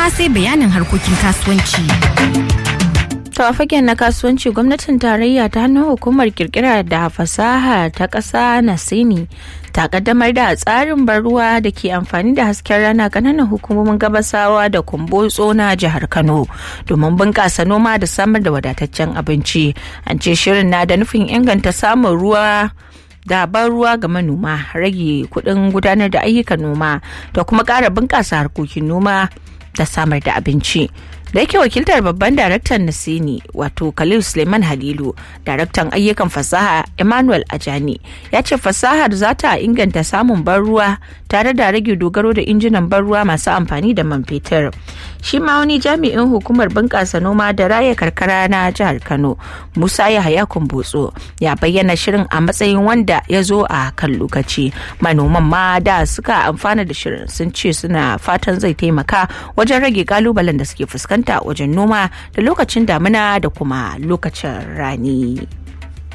kuma sai bayanin harkokin kasuwanci. To a fagen na kasuwanci gwamnatin tarayya ta hannun hukumar kirkira da fasaha ta ƙasa Nasini ta kaddamar da tsarin ruwa da ke amfani da hasken rana kananan hukumomin gabasawa da kumbotso na jihar Kano domin bunƙasa noma da samar da wadataccen abinci. An ce shirin na da nufin inganta samun ruwa da ban ruwa ga manoma rage kuɗin gudanar da ayyukan noma da kuma ƙara bunƙasa harkokin noma da samar da abinci. da yake wakiltar babban daraktan nasini wato khalil suleiman halilu daraktan ayyukan fasaha emmanuel ajani ya ce fasahar za ta inganta samun ban ruwa tare da rage dogaro da injinan ban ruwa masu amfani da man fetur shi ma wani jami'in hukumar bunƙasa noma da raya karkara na jihar kano musa yahaya kumbotso ya bayyana shirin a matsayin wanda ya zo a kan lokaci manoman ma da suka amfana da shirin sun ce suna fatan zai taimaka wajen rage kalubalen da suke fuskanta fuskanta wajen noma da lokacin damina da kuma lokacin rani.